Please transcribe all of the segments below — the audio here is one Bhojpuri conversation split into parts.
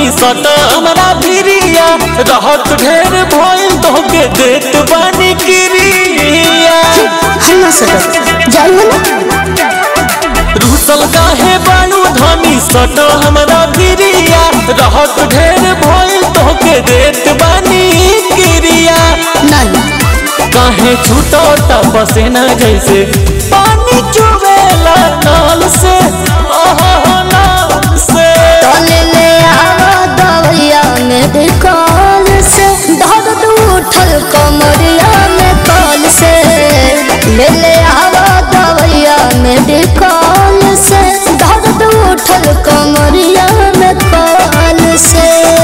धनी सट हमरा भिरिया रहत ढेर भइल तोहके देत बानी क्रिया हम सटक जाई हो ना रूसल काहे बानू धनी सट हमरा भिरिया रहत ढेर भइल तोहके देत बानी क्रिया नहीं काहे छूटता पसेना जैसे पानी चुवेला नाल से ओहो नाल से तले ले आवा दवैया में दिकाल से दर्द उठल कमरिया में काल से ले ले आवा दवैया में दिकाल से दर्द उठल कमरिया में काल से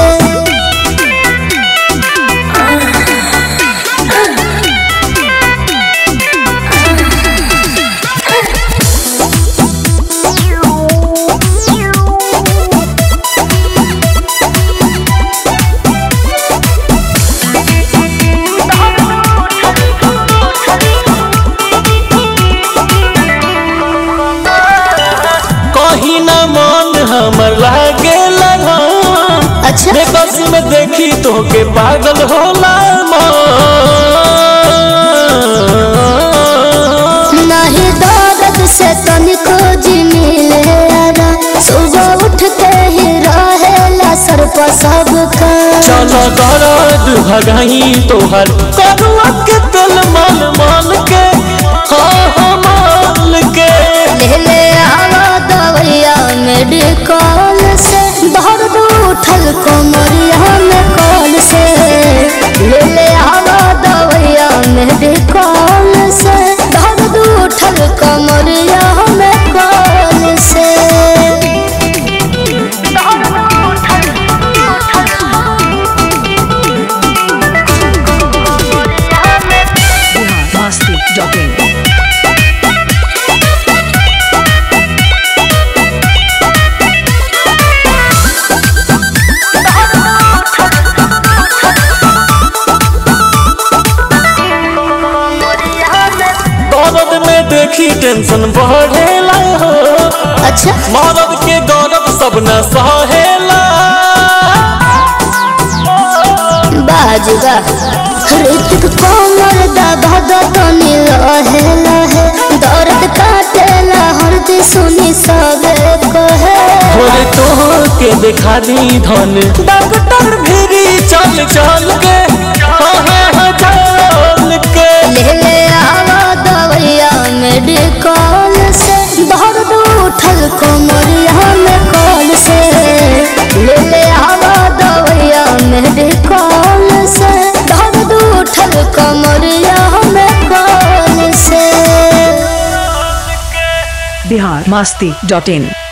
कहीं न मन हमर लागे लगा अच्छा बेकस में देखी तोहके पागल होला मन नहीं दर्द से तनिको जी मिले आरा सुबह उठते ही रहेला सर पर सबका चलो दर्द भगाई तोहर करुआ के दिल मन मान के हाँ हाँ मान के ले ले आवा दवैया मेडिकल से दर्द उठल कमरिया में कल से ले ले आवा दवैया मेडिकल से दर्द उठल कमरिया में कल से Masti.in. दर्द में देखी टेंशन बढ़ेला हो अच्छा मरद के गौरव सब न सहेला बाजुगा ऋतिक कोमर दबा दतनी लहे लहे दर्द काटेला हरदी सुनी सबे कहे थोड़े तो के दिखा दी धन डॉक्टर भिरी चल चल के हाँ हाँ हाँ चल के ले ले आवा दवैया मेडिकल से दर्द उठल कमरिया में कल से ले ले आवा दवैया मेडिकल से दर्द उठल कमरिया में कल से Bihar Masti.in.